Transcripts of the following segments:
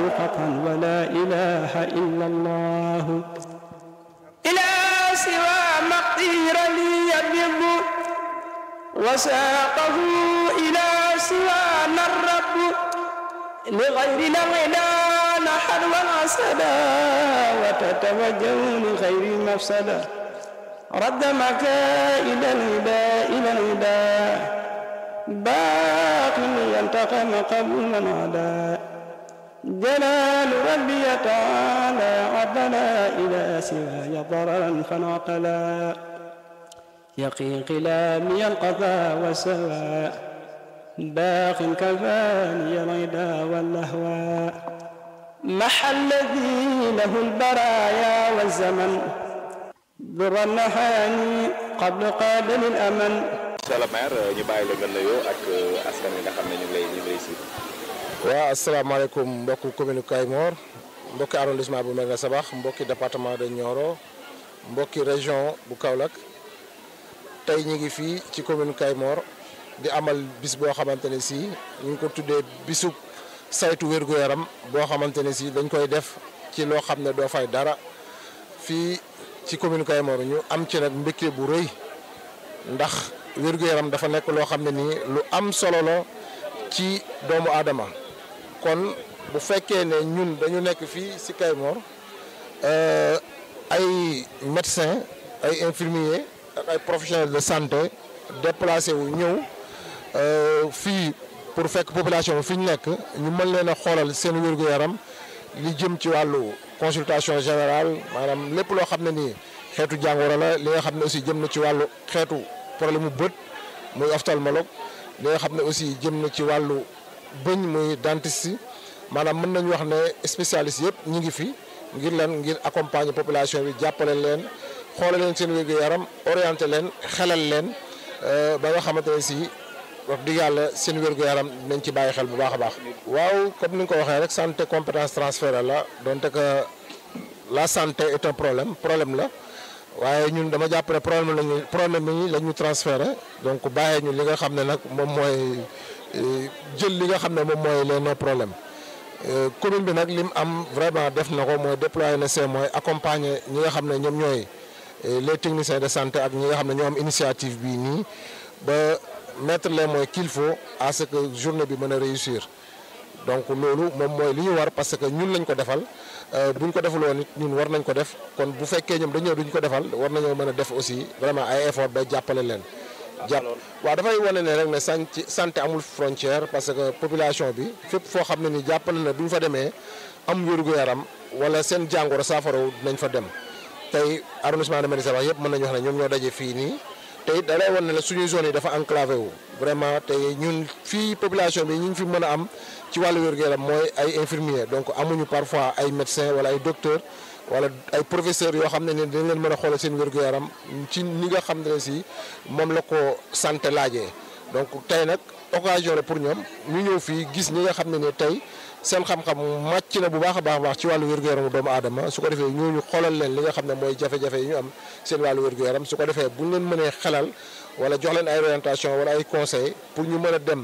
قطعا ولا إله إلا الله إلى سوى مقدير لي يبيض وساقه إلى سوانا الرب لغيرنا الغنى نحر والعسدا وتتوجه لغير مفسده رد مكائد الهدى إلى الهدى باق ينتقم قبل من عدا جلال ربي تعالى عدنا إلى سواي ضررا فانعقلا يقي قلامي القضاء والسواء باق كفاني الغدا واللهوى محى الذي له البرايا والزمن ضر النهاني قبل قابل الأمن monsieur le maire ñu bàyyi la nga nuyoo ak askan wi nga xam ne ñu ngi lay ñu ngi lay suivre. waaw asalaamaaleykum mbokki commune Kayemor mbokki arrondissement bu Médina Sabakh mbokki département de Nioro mbokki région bu Kaolack tey ñu ngi fii ci commune Kayemor di amal bis boo xamante ne si ñu ngi ko tuddee bisub saytu wér-gu-yaram boo xamante ne si dañ koy def ci loo xam ne doo fay dara fii ci commune Kayemor ñu am ci nag mbégte bu rëy ndax wér-gu-yaram dafa nekk loo xam ne nii lu am solo la ci doomu aadama kon bu fekkee ne ñun dañu nekk fii ci Kayemor ay médecins ay infirmiers ak ay professionnels de santé déplacé wu ñëw fii pour fekk population bi fi ñu nekk ñu mën leen a xoolal seen wér-gu-yaram li jëm ci wàllu consultation générale maanaam lépp loo xam ne nii xeetu jàngoro la li nga xam ne aussi jëm na ci wàllu xeetu problème mu bët muy ophtalmologue li nga xam ne aussi jëm na ci wàllu bëñ muy dentiste maanaam mën nañu wax ne spécialiste yëpp ñi ngi fi ngir leen ngir accompagner population bi jàppale leen xoole leen seen wér-gu-yaram orienté leen xelal leen ba nga xamante ne si wax dëgg yàlla seen wér-gu-yaram dinañ ci bàyyi xel bu baax a baax. waaw comme ni nga ko waxee rek santé compétence transférée la donte que la santé est un problème problème la. waaye ñun dama jàpp ne problème lañu problème yi la ñu transféré donc bàyyee ñu li nga xam ne nag moom mooy jël li nga xam ne moom mooy les nos problèmes commune bi nag lim am vraiment def na ko mooy déployer na ses moyens accompagner ñi nga xam ne ñoom ñooy les techniciens de santé ak ñi nga xam ne ñoo am initiative bii nii ba mettre les moyens qu'il faut à ce que journée bi mën a réussir donc loolu moom mooy li ñu war parce que ñun lañ ko defal buñ ko deful woon it ñun war nañ ko def kon bu fekkee ñoom dañoo duñ ko defal war nañoo mën a def aussi vraiment ay effort ba jàppale leen. jàpp waaw dafay wane ne rek ne santé santé amul frontière parce que population bi fépp foo xam ne ni jàppale na bu ñu fa demee am wér-gu-yaram wala seen jàngoro saafaraw dinañ fa dem tey arrondissement de Médina Sabakh yëpp mën nañu wax ne ñoom ñoo daje fii nii. te it da lay wan ne la suñuy zone yi dafa enclavé wu vraiment te ñun fii population bi ñu ngi fi mën a am ci wàllu wér-gu-yaram mooy ay infirmiers donc amuñu parfois ay médecins wala ay docteurs wala ay professeurs yoo xam ne ne dañ leen mën a xoolal seen wér-gu-yaram ci ni nga xam ne si moom la ko santé laajee donc tey nag occasion la pour ñoom ñu ñëw fii gis ñi nga xam ne ne tey seen xam-xam màcc na bu baax a baax a baax ci wàllu wér-gu-yaramu doomu aadama su ko defee ñooñu xoolal leen li nga xam ne mooy jafe-jafe yi ñu am seen wàllu wér-gu-yaram su ko defee bu ñu leen mënee xelal wala jox leen ay orientation wala ay conseil pour ñu mën a dem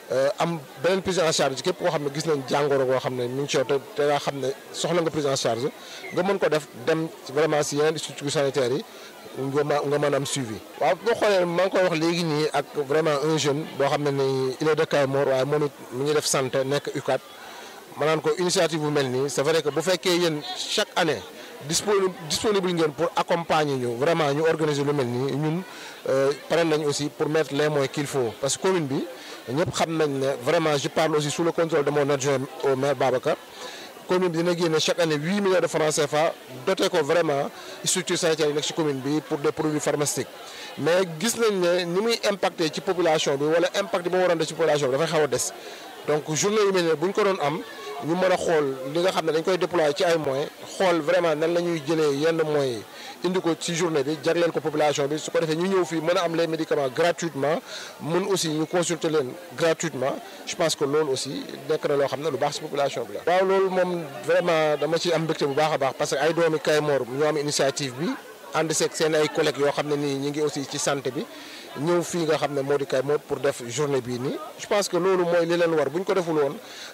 am beneen prise en charge képp koo xam ne gis nañ jàngoro koo xam ne mi ngi ci yow te te nga xam ne soxla nga prise en charge nga mën ko def dem vraiment si yeneen structures sanitaires yi nga ma nga mën am suivi. waaw boo xoolee maa ngi koy wax léegi nii ak vraiment un jeune boo xam ne ni il est de Kayemor waaye moom it mi ngi def santé nekk UCAD ma naan ko initiative bu mel nii c'est vrai que bu fekkee yéen chaque année disponible disponible ngeen pour accompagner ñu vraiment ñu organiser lu mel nii ñun pare nañ aussi pour mettre les moyens qu'il faut parce que commune bi ñëpp xam nañ ne vraiment je parle aussi sous le contrôle de mon adjoint au maire Babacar commune bi dina génne chaque année huit millions de francs CFA doté ko vraiment structure sanitaire yi nekk ci commune bi pour des produits pharmaceutiques mais gis nañ ne ni muy impacté ci population bi wala impact bi mu waroon def ci population bi dafay xaw a des donc journée yu mel ne bu ñu ko doon am ñu mën a xool li nga xam ne dañ koy déployer ci ay moyens xool vraiment nan la ñuy jëlee yenn moyens indi ko ci journée bi jagleel ko population bi su ko defee ñu ñëw fii mën a am les médicaments gratuitement mën aussi ñu consulter leen gratuitement je pense que loolu aussi nekk na loo xam ne lu baax ci population bi la. waaw loolu moom vraiment dama ci am mbégte bu baax a baax parce que ay doomi Kayemor ñoo am initiative bi ànd seeg seen ay collègues yoo xam ne nii ñu ngi aussi ci santé bi. ñëw fii nga xam ne moo di Kayemor pour def journée bii nii je pense que loolu mooy li leen war bu ñu ko deful woon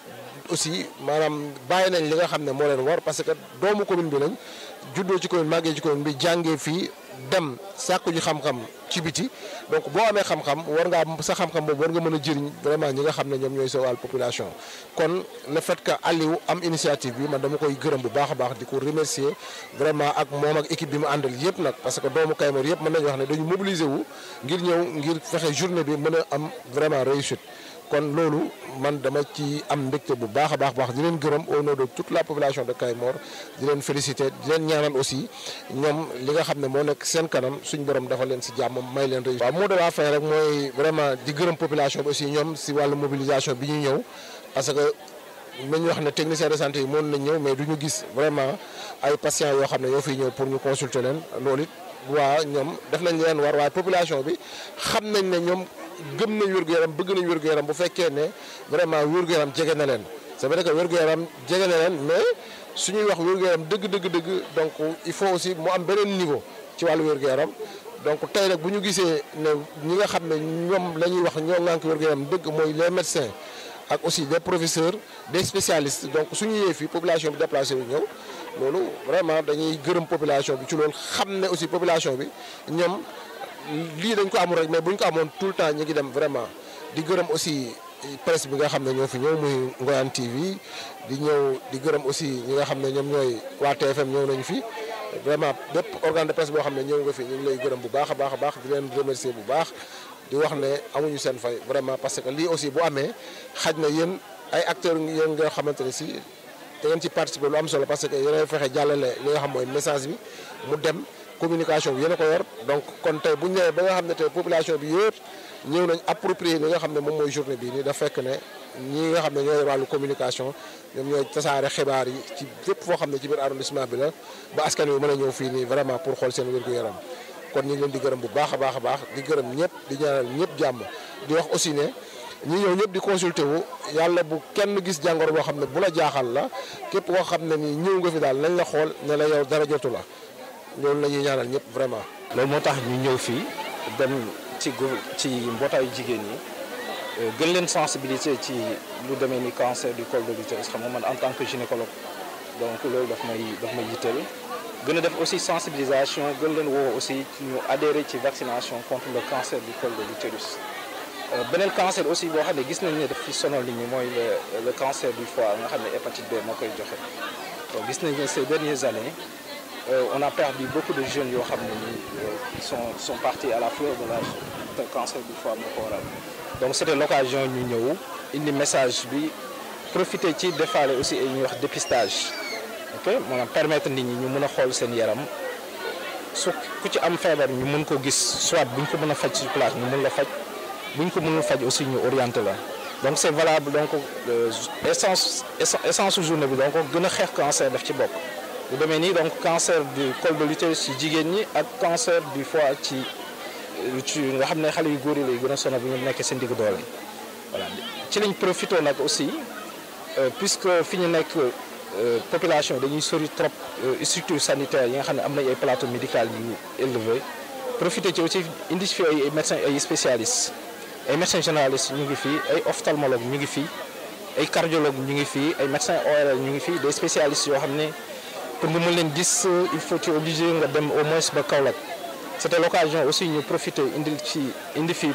aussi maanaam bàyyi nañ li nga xam ne moo leen war parce que doomu commune bi lañ juddoo ci commune màggee ci commune bi jàngee fii dem sàkku ji xam-xam ci biti donc boo amee xam-xam war ngaa sa xam-xam boobu war nga mën a jëriñ vraiment ñi nga xam ne ñoom ñooy sa wàll population kon le fait que Aliou am initiative bi man dama koy gërëm bu baax a baax di ko remercier vraiment ak moom ak équipe bi mu àndal yëpp nag parce que doomu Kaymoor yëpp mën nañu wax ne dañu mobiliser wu ngir ñëw ngir fexe journée bi mën a am vraiment réussite kon loolu man dama ci am mbégte bu baax a baax baax di leen gërëm au nom de toute la population de Kaymoor di leen féliciter di leen ñaanal aussi ñoom li nga xam ne moo nekk seen kanam suñ borom dafa leen si jàmm may leen réussite. waaw mot de la fin rek mooy vraiment di gërëm population bi aussi ñoom si wàllu mobilisation bi ñu ñëw parce que nañu wax ne technicien de santé yi mën nañ ñëw mais du ñu gis vraiment ay patients yoo xam ne ñoo fiy ñëw pour ñu consulter leen loolu it waa ñoom def nañ leen war waaye population bi xam nañ ne ñoom. gëm nañ wér-gu-yaram bëgg nañ wér-gu-yaram bu fekkee ne vraiment wér-gu-yaram jege na leen c'est vrai que wér-gu-yaram jege na leen mais suñuy wax wér-gu-yaram dëgg dëgg dëgg donc il faut aussi mu am beneen niveau ci wàllu wér-gu-yaram donc tey nag bu ñu gisee ne ñi nga xam ne ñoom la ñuy wax ñoo ngànk wér-gu-yaram dëgg mooy les médecins ak aussi des professeurs des spécialistes donc suñu yee fii population bi déplacé wu ñëw loolu vraiment dañuy gërëm population bi ci loolu xam ne aussi population bi ñoom lii dañ ko amul rek mais bu ñu ko amoon tout le temps ñu ngi dem vraiment di gërëm aussi presse bi nga xam ne ñoo fi ñëw muy Ngoyane TV di ñëw di gërëm aussi ñi nga xam ne ñoom ñooy waa TFM ñëw nañu fi vraiment bépp organe de presse boo xam ne ñëw nga fi ñu ngi lay gërëm bu baax a baax a baax di leen remercier bu baax di wax ne amuñu seen fay vraiment parce que lii aussi bu amee xaj na yéen ay acteurs yéen nga xamante ne si da ngeen ci participer lu am solo parce que yéen fexe jàllale li nga xam mooy message bi mu dem. communication bi yéen a ko yor donc kon tey bu ñu ñëwee ba nga xam ne tey population bi yëpp ñëw nañ approprier li nga xam ne moom mooy journée bii nii da fekk ne ñi nga xam ne ñooy wàllu communication ñoom ñooy tasaare xibaar yi ci fépp foo xam ne ci biir arrondissement bi la ba askan wi mën a ñëw fii nii vraiment pour xool seen wér-gu-yaram kon ñu ngi leen di gërëm bu baax a baax a baax di gërëm ñëpp di ñaanal ñëpp jàmm di wax aussi ne ñi ñëw ñëpp di consulter wu yàlla bu kenn gis jàngoro boo xam ne bu la jaaxal la képp koo xam ne ni ñëw nga fi daal nañ la xool ne la yow dara jotu la loolu la ñuy ñaanal ñëpp vraiment. loolu moo tax ñu ñëw fii dem ci ci mbootaayu jigéen ñi gën leen sensibiliser ci lu demee ni cancer du col de l'utérus xam nga man en tant que gynécologue donc loolu daf may daf may yitteel gën a def aussi sensibilisation gën leen woo aussi ñu adhérer ci vaccination contre le cancer du col de l'utérus beneen cancer aussi boo xam ne gis nañ ne daf fi sonal nit ñi mooy le le cancer du foie nga xam ne hépatite B moo koy joxe donc gis nañ ne ces dernières années. Euh, on a perdu beaucoup de jeunes yoo xam ne nii qui sont sont partis à la fleur de l'âge te cancer du foie moo ko waral donc c'était l'occasion ñu ñëw indi message bi profiter ci defaale aussi ay ñuy wax dépistage ok maanaam permettre nit ñi ñu mën a xool seen yaram su ku ci am feebar ñu mën ko gis soit bu ñu ko mën a faj sur place ñu mën la faj bu ñu ko mënul faj aussi ñu orienter la donc c'est valable donc essence essence journée bi donc gën a xeex cancer daf ci bokk. bu demee nii donc cancer du col de l'utérus ci jigéen ñi ak cancer du foie ci ci nga xam ne xale yu góor yi lay gën a sonal bu ñu nekkee seen digg doole voilà ci lañ profité nag aussi puisque fi ñu nekk population dañuy sori trop structure sanitaire yi nga xam ne am nañ ay plateau médical yu élevé profité ci aussi indi fi ay médecins ay spécialistes ay médecins généralistes ñu ngi fii ay ophtalmologues ñu ngi fii ay cardiologues ñu ngi fii ay médecins ORL ñu ngi fii des spécialistes yoo xam ne pour nga mën leen gis il faut tu obligé nga dem au moins ba Kaolack c'était l'occasion aussi ñu profiter indi ci indi fii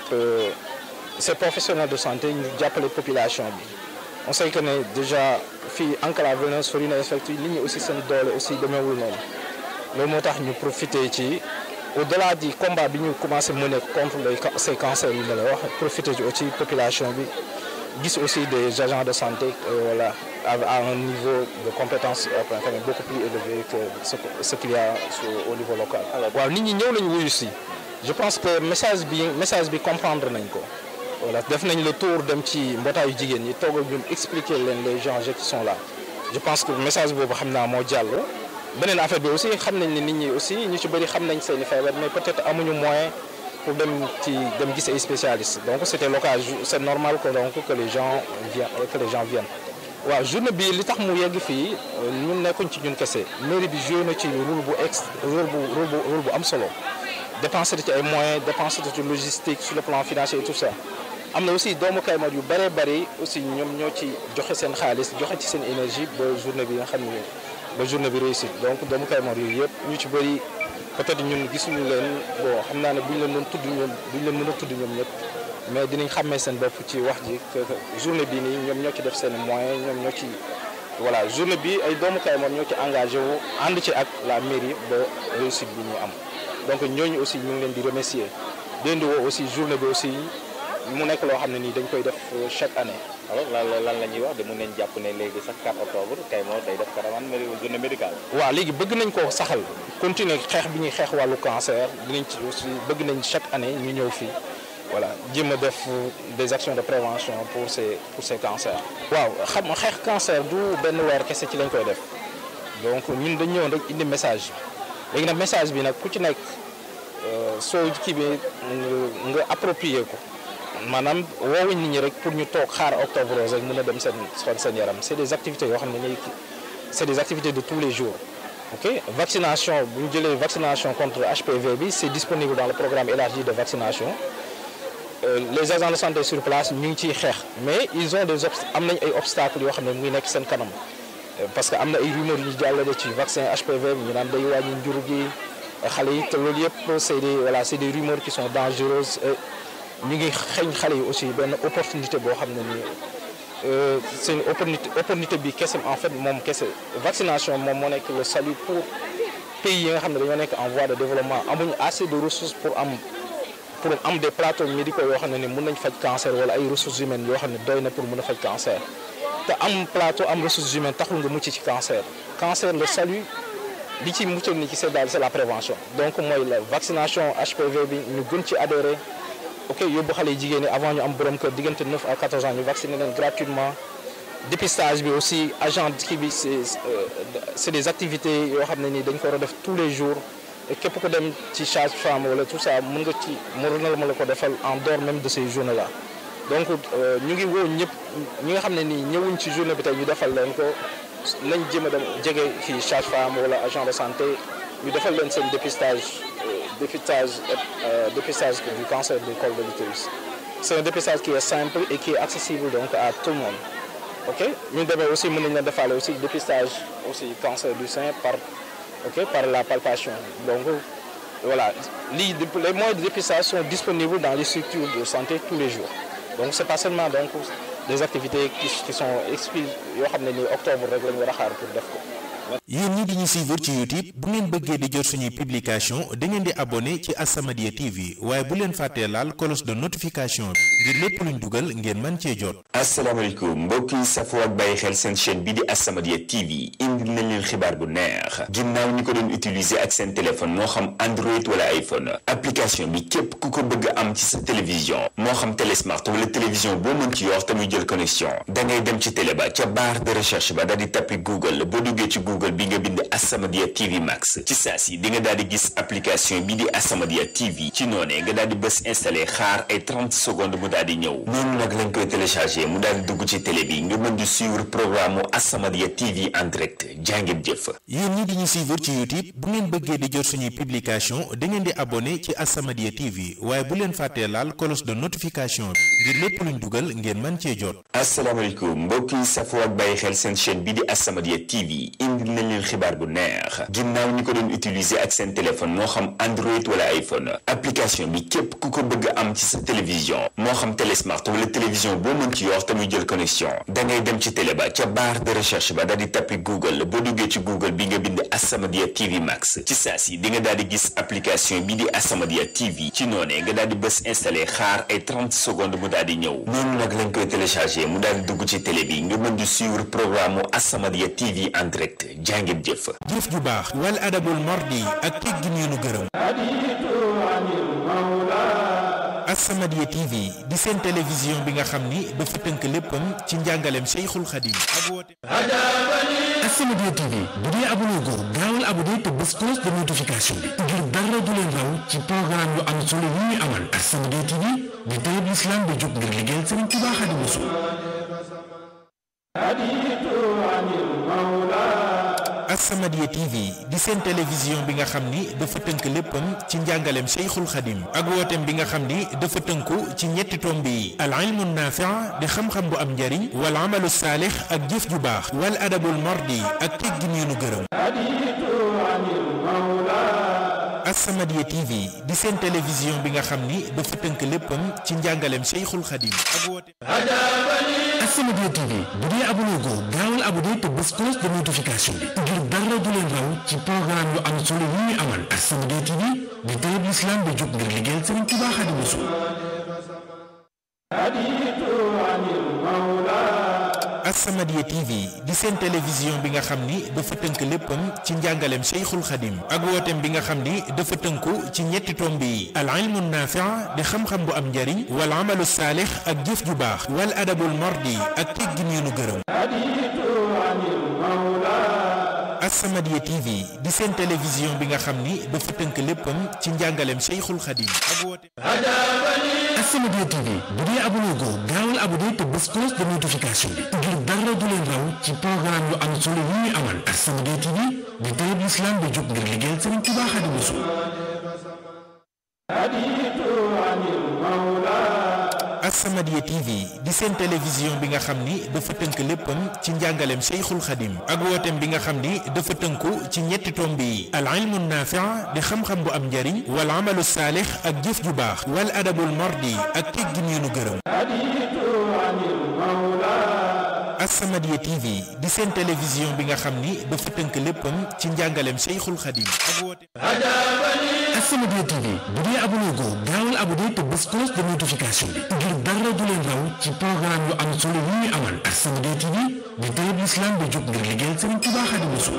ces professionnels de santé ñu jàppale population bi on sait que ne déjà fii enclave na sori na effectivement nit ñi aussi seen doole aussi demeewul noonu loolu moo tax ñu profiter ci au-delà du combat bi ñu commencé mener contre les ces cancers yi ma la wax profiter ci aussi population bi gis aussi des agents de santé voilà à un niveau de compétence beaucoup plus élevé que ce, ce qu'il y a au niveau local. waaw nit ñi ñëw nañu wuyu si je pense que message bi message bi comprendre nañ ko voilà def nañ le tour dem ci mbootaayu jigéen ñi toog ak ñun expliquer leen les enjeux qui sont là je pense que message boobu xam naa moo jàll. beneen affaire bi aussi xam nañ ne nit ñi aussi ñu ci bëri xam nañ seeni feebar mais peut-être amuñu moyen pour dem ci dem gis ay spécialistes donc c'était l'occasion c'est normal que donc que les gens viennent que les gens viennent. waaw journée bi li tax mu yegg fii ñun nekkuñ ci ñun kese mairie bi joué na ci rôle bu ex rôle bu rôle bu rôle bu am solo dépensé ci ay moyens dépensé ci logistique sur le plan financier et tout ça am na aussi doomu Kaymoor yu bëree bëri aussi ñoom ñoo ci joxe seen xaalis joxe ci seen énergie ba journée bi nga xam ne ba journée bi réussir donc doomu Kaymoor yooyu yëpp ñu ci bëri peut-être ñun gisuñu leen bon xam naa ne buñ leen doon tudd ñoom buñ leen mën a tudd ñoom ñëpp mais dinañ xàmmee seen bopp ci wax ji que journée bi nii ñoom ñoo ci def seen moyen ñoom ñoo ci voilà journée bi ay doomu Kaymoor ñoo ci engagé wu ànd ci ak la mairie ba réussite bi ñu am donc ñooñu aussi ñu ngi leen di remercier di leen di woo aussi journée bi aussi mu nekk loo xam ne nii dañ koy def chaque année. alors lan lan la ñuy wax de mun nañ jàpp ne léegi sax 4 octobre Kaymoor day def caravane journée médicale. waaw léegi bëgg nañ ko saxal continuer xeex bi ñuy xeex wàllu cancer dinañ ci aussi bëgg nañ chaque année ñu ñëw fii voilà jéem a def des actions de prévention pour ces pour ces cancers. waaw xam nga xeex cancer du benn weer kese ci lañ koy def donc ñun dañ ñëwoon rek indi message léegi nag message bi nag ku ci nekk soo kii bi nga approprier ko. maanaam woowuñ nit ñi rek pour ñu toog xaar octobre rose rek mën a dem seen xool seen yaram c'est des activités yoo xam ne ñooy c'est des activités de tous les jours ok vaccination bu ñu jëlee vaccination contre HPV bi c'est disponible dans le programme élargi de vaccination Euh, les agents de santé sur place ñu ngi ciy xeex mais ils ont des obst am nañ ay obstacles yoo xam ne mu ngi nekk seen kanam parce que am na ay rumeurs yu ñu jàllale ci vaccin HPV bi ñu naan day wàññi njur gi xale yi te loolu yëpp c'est des voilà c'est des rumeurs qui sont dangereuses ñu ngi xeeñ xale yi aussi benn opportunité boo xam ne nii c'est une opportunité opportunité bi kese en fait moom kese vaccination moom moo nekk le salut pour pays yi nga xam ne dañoo nekk en voie de développement amuñu assez de ressources pour am pour am des plateaux médicaux yoo xam ne ni mën nañ faj cancer wala ay ressources humaines yoo xam ne doy na pour mën a faj cancer te am plateau am ressources humaines taxul nga mucc ci cancer cancer le salut li ci muccal ni ci c'est daal c'est la prévention donc mooy la vaccination HPV bi ñu gën ci adhérer ok yóbbu xale yi jigéen ñi avant ñu am borom kër diggante 9 à 14 ans ñu vacciner leen gratuitement dépistage bi aussi agent kii bi c'est c'est des activités yoo xam ne nii dañ ko war a def tous les jours et képp ko dem ci sage-femme wala tout ça mën nga ci mën na la ma la ko defal en dehors même de ces journées là donc ñu ngi woo ñëpp ñi nga xam ne nii ñëwuñ ci journée bi tey ñu defal leen ko nañ jéem a dem jege fii sage-femme wala agent de santé ñu defal leen seen dépistage dépistage dépistage du cancer du col de l'utérus c'est un dépistage qui est simple et qui est accessible donc à tout le monde ok ñu demee aussi mën nañ leen defaale aussi dépistage aussi cancer du sein par ok par la palpation donc voilà lii les moyens de dépistage sont disponibles dans les structures de santé tous les jours donc c'est pas seulement donc des activités qui, qui sont exclues yoo xam ne ni octobre rek la ñu war a xaar pour def ko yéen ñi di ñu suivre ci YouTube bu ngeen bëggee di jot suñuy publication da ngeen di abonné ci As-Samadiyya TV waaye bu leen fàttee laal cloche de notification bi ngir lépp luñ dugal ngeen mën cee jot. asalaamaaleykum mbokk yi safoo ak bàyyi xel seen chaîne bi di As-Samadiyya TV indil nañ leen xibaar bu neex ginnaaw ñi ko doon utiliser ak seen téléphone moo xam Android wala iPhone application bi képp ku ko bëgg a am ci sa télévision moo xam télé smart wala télévision boo mën ci yor te muy jël connexion da ngay dem ci télé ba ca barre de recherche ba daal di tappi Google boo duggee ci Google bi nga bind As-Samadiyya TV Max ci saa si di nga daal di gis application bi di As-Samadiyya TV ci noonee nga daal di bës installé xaar ay 30 secondes mu daal di ñëw noonu nag lañ koy téléchargé mu daal di dugg ci télé bi nga mën di suivre programme mu As-Samadiyya TV en direct jàngeen jëf. yéen ñi di ñu suivre ci YouTube bu ngeen bëggee di jot suñuy publication da ngeen di abonné ci As-Samadiyya TV waaye bu leen fàttee laal cloche de notification bi ngir lépp luñ dugal ngeen mën cee jot. asalaamaaleykum mbokk yi safoo ak bàyyi xel seen chaîne bi di As-Samadiyya TV indil nañ leen xibaar bu neex ginnaaw ñi ko doon utiliser ak seen téléphone moo xam Android wala iPhone application bi képp ku ko bëgg a am ci sa télévision moo xam télé smart wala télévision boo mën ci yor te muy jël connexion da ngay dem ci télé ba ca barre de recherche ba daal di tappi Google boo duggee ci Google bi nga bind As-Samadiyya TV Max ci saa si di nga daal di gis application bi di As-Samadiyya TV ci noonee nga daal di bës installé xaar ay 30 secondes mu daal di ñëw noonu nag lañ koy téléchargé mu daal di dugg ci télé bi nga mën di suivre programme mu As-Samadiyya TV en direct jàngeen jëf. jëf ju baax wal adabul mardi ak teggin yu nu gërëm. As-Samadiyya TV di seen télévision bi nga xam ni dafa tënk léppam ci njàngaleem Cheikhul Khadim ak woote. As-Samadiyya TV bu dee abonné go gaawal abonné te bés cloche de notification bi ngir dara du leen raw ci programme yu am solo yi ñu amal As-Samadiyya TV di télé bi islam bi jóg ngir liggéeyal Sëriñ Tuubaa Xaadimu Rasuul As-Samadiyya TV di seen télévision bi nga xam ni dafa tënk léppam ci njàngaleem Cheikhul Khadim ak wooteem bi nga xam ni dafa tënku ci ñetti tomb yi al ilmu naafi' di xam-xam bu am njariñ wal amalu saalix ak jëf ju baax wal adabul mardi ak teggin yu nu gërëm As-Samadiyya TV di seen télévision bi nga xam ni dafa tënk léppam ci njàngaleem Cheikhul Khadim ak wooteem As-Samadiyya TV bu dee abonné ko gaawal abonné te bés cloche de notification bi ngir dara du leen raw ci programme yu am solo yi ñuy amal As-Samadiyya TV di télé bi islam bi jóg ngir liggéeyal Sëriñ Tuubaa Xaadimu Rasuul As-Samadiyya TV di seen télévision bi nga xam ni dafa tënk léppam ci njàngaleem Cheikhul Khadim ak wooteem bi nga xam ni dafa tënku ci ñetti tomb yi al ilmu naafi' di xam-xam bu am njariñ wal amalu saalix ak jëf ju baax wal adabul mardi ak teggin yu nu gërëm As-Samadiyya TV di seen télévision bi nga xam ni dafa tënk léppam ci njàngaleem Cheikhul Khadim ak wooteem As-Samadiyya TV bu dee abonné ko gaawal abonné te bés cloche de notification bi ngir dara du leen raw ci programme yu am solo yi ñuy amal As-Samadiyya TV di télé bi islam bi jóg ngir liggéeyal Sëriñ Tuubaa Xaadimu Rasuul As-Samadiyya TV di seen télévision bi nga xam ni dafa tënk léppam ci njàngaleem Cheikhul Khadim ak wooteem bi nga xam ni dafa tënku ci ñetti tomb yi al ilmu naafi' di xam-xam bu am njariñ wal amalu saalix ak jëf ju baax wal adabul mardi ak teggin yu nu gërëm As-Samadiyya TV di seen télévision bi nga xam ni dafa tënk léppam ci njàngaleem Cheikhul Khadim ak wooteem As-Samadiyya TV bu dee abonné ko gaawal abonné te bés cloche de notification bi ngir dara du leen raw ci programme yu am solo yi ñuy amal As-Samadiyya TV di télé bi islam bi jóg ngir liggéeyal Sëriñ Tuubaa Xaadimu Rasuul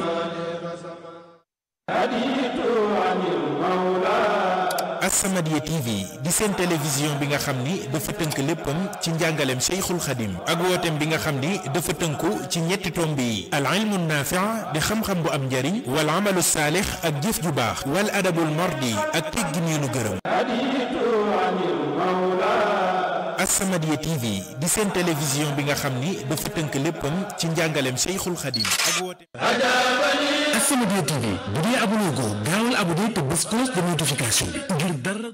As-Samadiyya TV di seen télévision bi nga xam ni dafa tënk léppam ci njàngaleem Cheikhul Khadim ak wooteem bi nga xam ni dafa tënku ci ñetti tomb yi al ilmu naafi' di xam-xam bu am njariñ wal amalu saalix ak jëf ju baax wal adabul mardi ak teggin yu nu gërëm As-Samadiyya TV di seen télévision bi nga xam ni dafa tënk léppam ci njàngaleem Cheikhul Khadim ak wooteem As-Samadiyya TV bu dee abonné ko gaawal abonné te bés cloche de notification bi ngir dara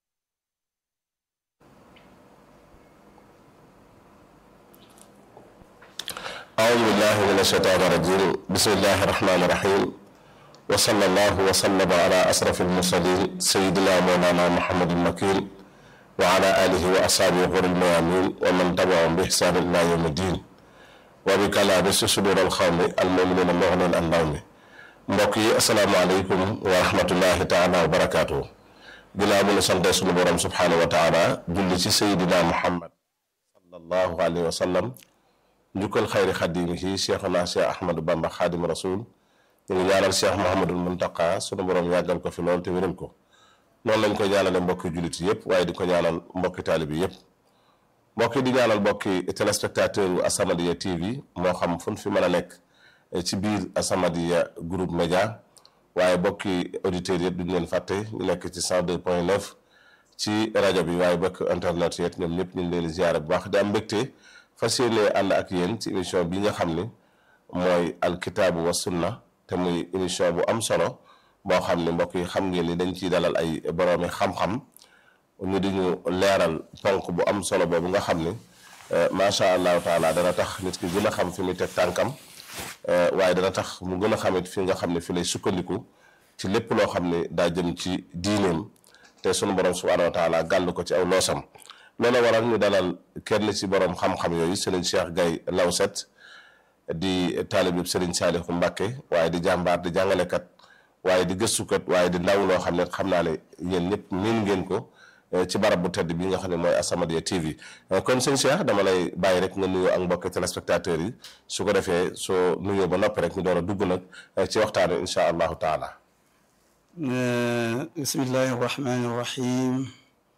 أعوذ بالله من الشيطان الرجيم بسم الله الرحمن الرحيم وصلى الله وسلم على أشرف المرسلين سيدنا مولانا محمد المكين وعلى آله وأصحابه غر الميامين ومن تبعهم بإحسان إلى يوم الدين وبكلام صدور القوم المؤمنين المغنين عن النوم mbokk yi asalaamaaleykum wa rahmatullahi taala wa barakaatu ginnaaw bu ñu sante sunu borom subhaanahu wa taala julli ci sayidina muhammad sallallahu alayhi wa sallam njukkal xayri xadimihi cheikhuna cheikh ahmadou bamba xaadim rasul ñu ngi ñaanal cheikh mohamadul muntaqa sunu borom yàggal ko fi loolu te wéral ko noonu lañ koy ñaanale mbokki jullit yëpp waaye di ko ñaanal mbokki taalibi yëpp mbokki di ñaanal mbokki téléspectateur yu As-Samadiyya TV moo xam fu ñu fi mën a nekk ci biir As-Samadiyya groupe média waaye bokki auditeurs yëpp duñ leen fàtte ñu nekk ci 102 point 9 ci rajo bi waaye bokk internet yëpp ñoom ñëpp ñu ngi leen di ziare bu baax di am mbégte fas yéene ànd ak yéen ci émission bi nga xam ni mooy alkitaabu wa sunna te muy émission bu am solo boo xam ne mbokk yi xam ngeen ni dañ ciy dalal ay boroomi xam-xam ñu di ñu leeral ponk bu am solo boobu nga xam ni macha allahu taala dana tax nit ki gën a xam fi muy teg tànkam waaye dana tax mu gën a xamit fi nga xam ne fi lay sukkandiku ci lépp loo xam ne daa jëm ci diineem te sunu borom subhaanahu wa taala gàll ko ci aw loosam loolu waral ñu dalal kenn ci borom xam-xam yooyu Serigne Cheikh Gaye Lawset di taalib Serigne Saalihu Mbàkke waaye di jàmbaar di jàngalekat waaye di gëstukat waaye di ndaw loo xam ne xam naa ne yéen ñëpp miin ngeen ko ci barab bu tedd bi nga xam ne mooy As-Samadiyya TV kon sëñ Cheikh dama lay bàyyi rek nga nuyoo ak mbokki téléspectateurs yi su ko defee soo nuyoo ba noppi rek ñu door a dugg nag ci waxtaan wi incha allahu taala. bismillahi rahmani rahim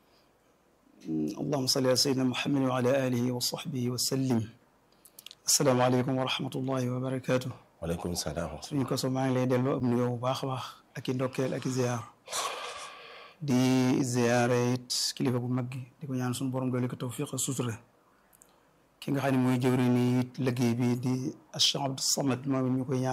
allahuma salli ala sayyidina muhammadin wa ala alihi wa sahbihi wa sallim asalaamaaleykum wa rahmatullahi wa barakaatu. waaleykum salaam. suñu ko so maa ngi lay delloo ab nuyoo bu baax a baax ak i ndokkeel ak i ziyaar di ziyaare it kilifa gu mag gi di ko ñaan suñu borom doole ko tawfiq ak sutura ki nga xam ne mooy jëwri ni it liggéey bi di Cheikh Abdou Samad moom it ñu koy ñaan